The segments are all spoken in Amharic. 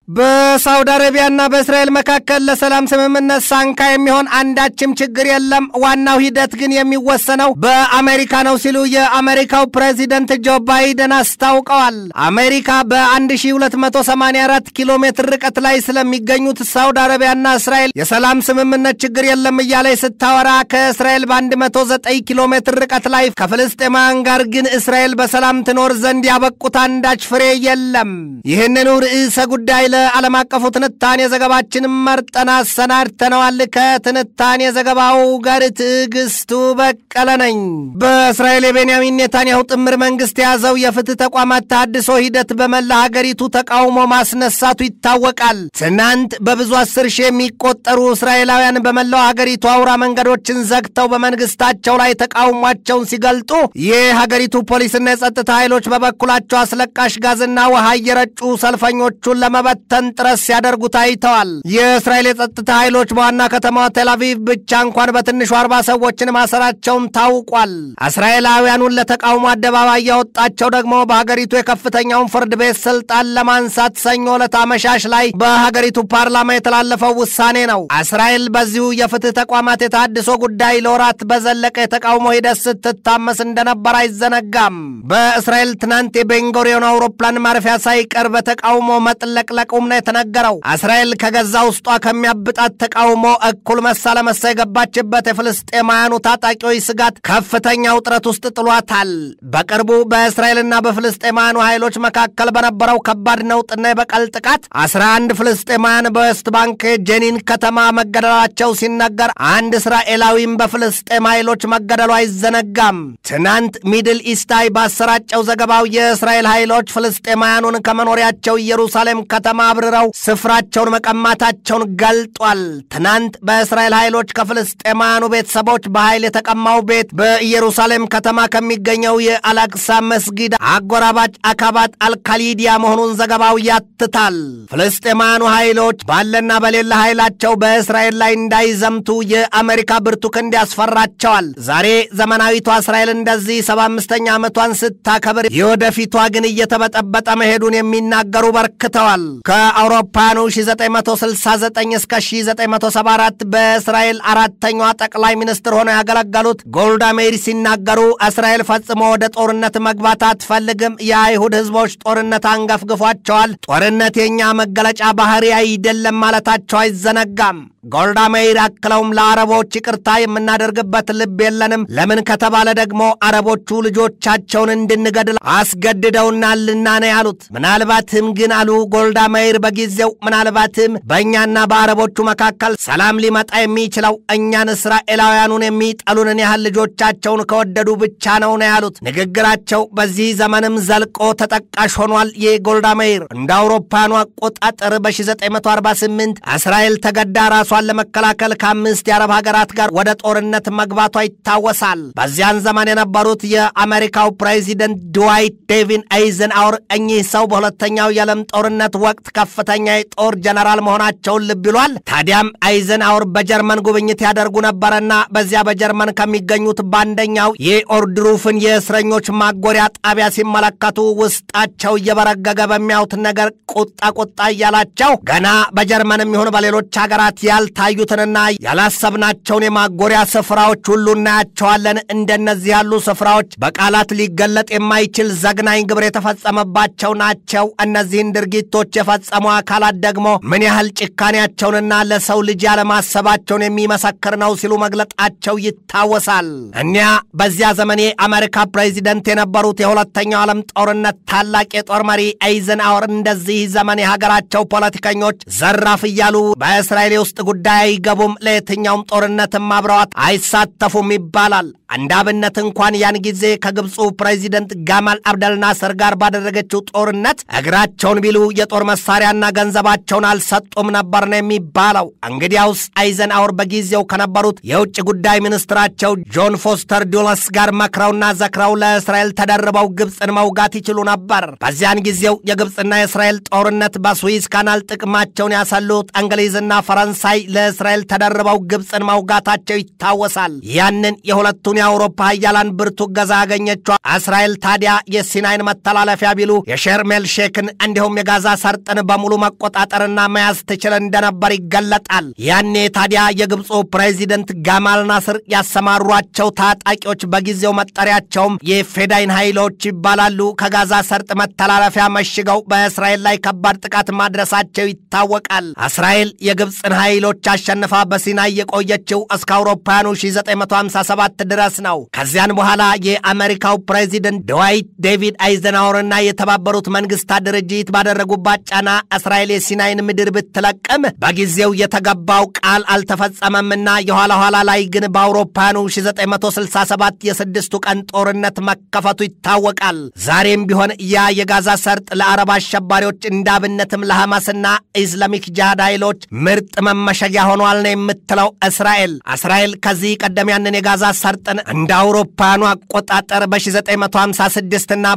በሳውዲ አረቢያና በእስራኤል መካከል ለሰላም ስምምነት ሳንካ የሚሆን አንዳችም ችግር የለም፣ ዋናው ሂደት ግን የሚወሰነው በአሜሪካ ነው ሲሉ የአሜሪካው ፕሬዚደንት ጆ ባይደን አስታውቀዋል። አሜሪካ በ1284 ኪሎ ሜትር ርቀት ላይ ስለሚገኙት ሳውዲ አረቢያና እስራኤል የሰላም ስምምነት ችግር የለም እያለች ስታወራ ከእስራኤል በ109 ኪሎ ሜትር ርቀት ላይ ከፍልስጤማውያን ጋር ግን እስራኤል በሰላም ትኖር ዘንድ ያበቁት አንዳች ፍሬ የለም። ይህንኑ ርዕሰ ጉዳይ ለዓለም አቀፉ ትንታኔ ዘገባችን መርጠን አሰናድተነዋል። ከትንታኔ ዘገባው ጋር ትዕግስቱ በቀለ ነኝ። በእስራኤል የቤንያሚን ኔታንያሁ ጥምር መንግስት የያዘው የፍትህ ተቋማት ተሃድሶ ሂደት በመላ ሀገሪቱ ተቃውሞ ማስነሳቱ ይታወቃል። ትናንት በብዙ አስር ሺህ የሚቆጠሩ እስራኤላውያን በመላው ሀገሪቱ አውራ መንገዶችን ዘግተው በመንግስታቸው ላይ ተቃውሟቸውን ሲገልጡ የሀገሪቱ ፖሊስና የጸጥታ ኃይሎች በበኩላቸው አስለቃሽ ጋዝና ውሃ እየረጩ ሰልፈኞቹን ለመበት ተን ጥረት ሲያደርጉ ታይተዋል። የእስራኤል የጸጥታ ኃይሎች በዋና ከተማዋ ቴልአቪቭ ብቻ እንኳን በትንሹ አርባ ሰዎችን ማሰራቸውም ታውቋል። እስራኤላውያኑን ለተቃውሞ አደባባይ ያወጣቸው ደግሞ በሀገሪቱ የከፍተኛውን ፍርድ ቤት ስልጣን ለማንሳት ሰኞ ዕለት አመሻሽ ላይ በሀገሪቱ ፓርላማ የተላለፈው ውሳኔ ነው። እስራኤል በዚሁ የፍትህ ተቋማት የተሃድሶ ጉዳይ ለወራት በዘለቀ የተቃውሞ ሂደት ስትታመስ እንደነበር አይዘነጋም። በእስራኤል ትናንት የቤንጎሪዮን አውሮፕላን ማረፊያ ሳይቀር በተቃውሞ መጥለቅለቁም ነው የተነገረው። እስራኤል ከገዛ ውስጧ ከሚያብጣት ተቃውሞ እኩል መሳ ለመሳ የገባችበት የፍልስጤማውያኑ ታጣቂዎች ስጋት ከፍተኛ ውጥረት ውስጥ ጥሏታል። በቅርቡ በእስራኤልና በፍልስጤማውያኑ ኃይሎች መካከል በነበረው ከባድ ነውጥና የበቀል ጥቃት 11 ፍልስጤማውያን በዌስት ባንክ ጄኒን ከተማ መገደላቸው ሲነገር አንድ እስራኤላዊም በፍልስጤም ኃይሎች መገደሉ አይዘነጋም። ትናንት ሚድል ኢስታይ ባሰራጨው ዘገባው የእስራኤል ኃይሎች ፍልስጤማውያኑን ከመኖሪያቸው ኢየሩሳሌም ከተማ አብርረው ስፍራቸውን መቀማታቸውን ገልጧል። ትናንት በእስራኤል ኃይሎች ከፍልስጤማውያኑ ቤተሰቦች በኃይል የተቀማው ቤት በኢየሩሳሌም ከተማ ከሚገኘው የአላክሳ መስጊድ አጎራባች አካባት አልካሊዲያ መሆኑን ዘገባው ያትታል። ፍልስጤማውያኑ ኃይሎች ባለና በሌላ ኃይላቸው በእስራኤል ላይ እንዳይዘምቱ የአሜሪካ ብርቱ ክንድ ያስፈራቸዋል። ዛሬ ዘመናዊቷ እስራኤል እንደዚህ ሰባ አምስተኛ ዓመቷን ስታከብር የወደፊቷ ግን እየተበጠበጠ መሄዱን የሚናገሩ በርክተዋል። ከአውሮፓውያኑ 1969 እስከ 1974 በእስራኤል አራተኛዋ ጠቅላይ ሚኒስትር ሆነው ያገለገሉት ጎልዳ ሜይር ሲናገሩ እስራኤል ፈጽሞ ወደ ጦርነት መግባት አትፈልግም፣ የአይሁድ ሕዝቦች ጦርነት አንገፍግፏቸዋል፣ ጦርነት የእኛ መገለጫ ባህሪ አይደለም ማለታቸው አይዘነጋም። ጎልዳ ሜይር አክለውም ለአረቦች ይቅርታ የምናደርግበት ልብ የለንም፣ ለምን ከተባለ ደግሞ አረቦቹ ልጆቻቸውን እንድንገድል አስገድደውናልና ነው ያሉት። ምናልባትም ግን አሉ ጎልዳ ሜይር በጊዜው ምናልባትም በእኛና በአረቦቹ መካከል ሰላም ሊመጣ የሚችለው እኛን እስራኤላውያኑን የሚጠሉንን ያህል ልጆቻቸውን ከወደዱ ብቻ ነው ነው ያሉት። ንግግራቸው በዚህ ዘመንም ዘልቆ ተጠቃሽ ሆኗል። የጎልዳ ሜይር እንደ አውሮፓውያኑ አቆጣጠር በ1948 እስራኤል ተገዳ ራሷን ለመከላከል ከአምስት የአረብ ሀገራት ጋር ወደ ጦርነት መግባቷ ይታወሳል። በዚያን ዘመን የነበሩት የአሜሪካው ፕሬዚደንት ድዋይት ዴቪን አይዘንአወር እኚህ ሰው በሁለተኛው የዓለም ጦርነት ወቅት ከፍተኛ የጦር ጀነራል መሆናቸውን ልብ ይሏል። ታዲያም አይዘንአወር በጀርመን ጉብኝት ያደርጉ ነበረና በዚያ በጀርመን ከሚገኙት በአንደኛው የኦርድሩፍን የእስረኞች ማጎሪያ ጣቢያ ሲመለከቱ ውስጣቸው እየበረገገ በሚያዩት ነገር ቁጣ ቁጣ እያላቸው ገና በጀርመንም ይሁን በሌሎች ሀገራት ያልታዩትንና ያላሰብናቸውን የማጎሪያ ስፍራዎች ሁሉ እናያቸዋለን። እንደነዚህ ያሉ ስፍራዎች በቃላት ሊገለጥ የማይችል ዘግናኝ ግብር የተፈጸመባቸው ናቸው። እነዚህን ድርጊቶች የፈጸሙ አካላት ደግሞ ምን ያህል ጭካኔያቸውንና ለሰው ልጅ ያለማሰባቸውን የሚመሰክር ነው ሲሉ መግለጣቸው ይታወሳል። እኒያ በዚያ ዘመን የአሜሪካ ፕሬዚደንት የነበሩት የሁለተኛው ዓለም ጦርነት ታላቅ የጦር መሪ አይዘንአወር እንደዚህ ዘመን የሀገራቸው ፖለቲከኞች ዘራፍ እያሉ በእስራኤል የውስጥ ጉዳይ አይገቡም፣ ለየትኛውም ጦርነትም አብረዋት አይሳተፉም ይባላል። እንደ አብነት እንኳን ያን ጊዜ ከግብፁ ፕሬዚደንት ጋማል አብደል ናስር ጋር ባደረገችው ጦርነት እግራቸውን ቢሉ የጦር መሳሪያና ገንዘባቸውን አልሰጡም ነበር ነው የሚባለው። እንግዲያውስ አይዘንአወር በጊዜው ከነበሩት የውጭ ጉዳይ ሚኒስትራቸው ጆን ፎስተር ዱለስ ጋር መክረውና ዘክረው ለእስራኤል ተደርበው ግብፅን መውጋት ይችሉ ነበር። በዚያን ጊዜው የግብፅና የእስራኤል ጦርነት በስዊዝ ካናል ጥቅማቸውን ያሰሉት እንግሊዝና ፈረንሳይ ለእስራኤል ተደርበው ግብፅን መውጋታቸው ይታወሳል። ያንን የሁለቱን የአውሮፓ ሀያላን ብርቱ ገዛ ያገኘችው እስራኤል ታዲያ የሲናይን መተላለፊያ ቢሉ የሸርሜል ሼክን እንዲሁም የጋዛ ሰርጥን በሙሉ መቆጣጠርና መያዝ ትችል እንደነበር ይገለጣል። ያኔ ታዲያ የግብፁ ፕሬዚደንት ጋማል ናስር ያሰማሯቸው ታጣቂዎች በጊዜው መጠሪያቸውም የፌዳይን ኃይሎች ይባላሉ። ከጋዛ ሰርጥ መተላለፊያ መሽገው በእስራኤል ላይ ከባድ ጥቃት ማድረሳቸው ይታወቃል። እስራኤል የግብፅን ኃይሎች አሸንፋ በሲናይ የቆየችው እስከ አውሮፓውያኑ 1957 ድረስ ነው። ከዚያን በኋላ የአሜሪካው ፕሬዚደንት ድዋይት ዴቪድ አይዘናወርና የተባበሩት መንግስታት ድርጅት ባደረጉባት ጫና እስራኤል የሲናይን ምድር ብትለቅም በጊዜው የተገባው ቃል አልተፈጸመምና የኋላ ኋላ ላይ ግን በአውሮፓውያኑ 1967 የስድስቱ ቀን ጦርነት መከፈቱ ይታወቃል። ዛሬም ቢሆን ያ የጋዛ ሰርጥ ለአረብ አሸባሪዎች እንዳብነትም ለሐማስና ኢስላሚክ ጂሃድ ኃይሎች ምርጥ መመሸጊያ ሆኗል ነው የምትለው እስራኤል። እስራኤል ከዚህ ቀደም ያንን የጋዛ ሰርጥን እንደ አውሮፓውያኑ አቆጣጠር በ1956 እና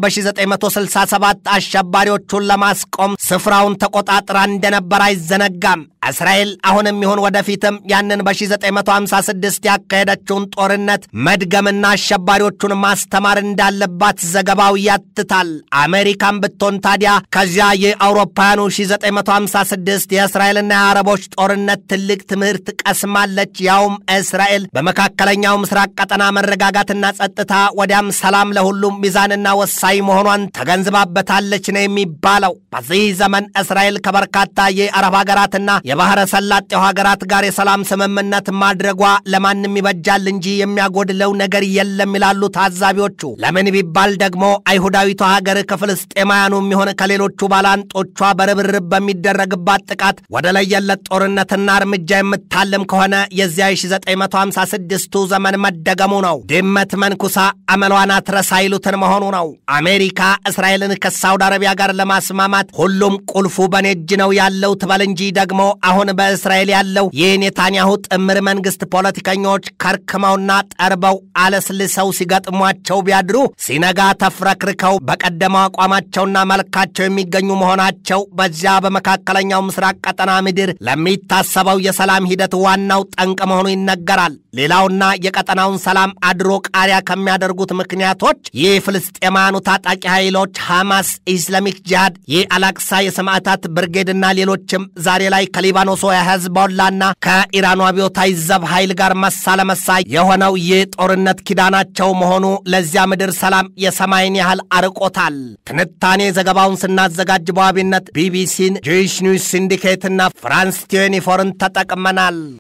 በ1967 አሸባሪዎቹን ለማስቆም ስፍራውን ተቆጣጥራ እንደነበር አይዘነጋም። እስራኤል አሁንም ይሁን ወደፊትም ያንን በ1956 ያካሄደችውን ጦርነት መድገምና አሸባሪዎቹን ማስተማር እንዳለባት ዘገባው ያትታል። አሜሪካን ብትሆን ታዲያ ከዚያ የአውሮፓውያኑ 1956 የእስራኤልና የአረቦች ጦርነት ትልቅ ትምህርት ቀስማለች። ያውም እስራኤል በመካከለኛው ምስራቅ ቀጠና መረጋጋትና ጸጥታ ወዲያም ሰላም ለሁሉም ሚዛንና ወሳኝ መሆኗን ተገንዝባበታለች ነው የሚባለው። በዚህ ዘመን እስራኤል ከበርካታ የአረብ ሀገራትና የባህረ ሰላጤው ሀገራት ጋር የሰላም ስምምነት ማድረጓ ለማንም ይበጃል እንጂ የሚያጎድለው ነገር የለም ይላሉ ታዛቢዎቹ። ለምን ቢባል ደግሞ አይሁዳዊቷ ሀገር ከፍልስጤማውያኑ የሚሆን ከሌሎቹ ባላንጦቿ በርብርብ በሚደረግባት ጥቃት ወደ ለየለት ጦርነትና እርምጃ የምታልም ከሆነ የዚያ 1956ቱ ዘመን መደገሙ ነው። ድመት መንኩሳ አመሏን አትረሳ ይሉትን መሆኑ ነው። አሜሪካ እስራኤልን ከሳውዲ አረቢያ ጋር ለማስማማት ሁሉም ቁልፉ በኔ እጅ ነው ያለው ትበል እንጂ ደግሞ አሁን በእስራኤል ያለው የኔታንያሁ ጥምር መንግስት ፖለቲከኞች ከርክመውና ጠርበው አለስልሰው ሲገጥሟቸው ቢያድሩ ሲነጋ ተፍረክርከው በቀደመው አቋማቸውና መልካቸው የሚገኙ መሆናቸው በዚያ በመካከለኛው ምስራቅ ቀጠና ምድር ለሚታሰበው የሰላም ሂደት ዋናው ጠንቅ መሆኑ ይነገራል። ሌላውና የቀጠናውን ሰላም አድሮ ቃሪያ ከሚያደርጉት ምክንያቶች ይህ ፍልስጤማያኑ ታጣቂ ኃይሎች ሐማስ፣ ኢስላሚክ ጂሃድ፣ የአላቅሳ የሰማዕታት ብርጌድና ሌሎችም ዛሬ ላይ ከሊባኖሱ የህዝቦላና ከኢራኑ አብዮታዊ ዘብ ኃይል ጋር መሳ ለመሳ የሆነው ይህ ጦርነት ኪዳናቸው መሆኑ ለዚያ ምድር ሰላም የሰማይን ያህል አርቆታል። ትንታኔ ዘገባውን ስናዘጋጅ በዋቢነት ቢቢሲን፣ ጂሽ ኒውስ ሲንዲኬትና ፍራንስ ቲዌንቲ ፎርን ተጠቅመናል።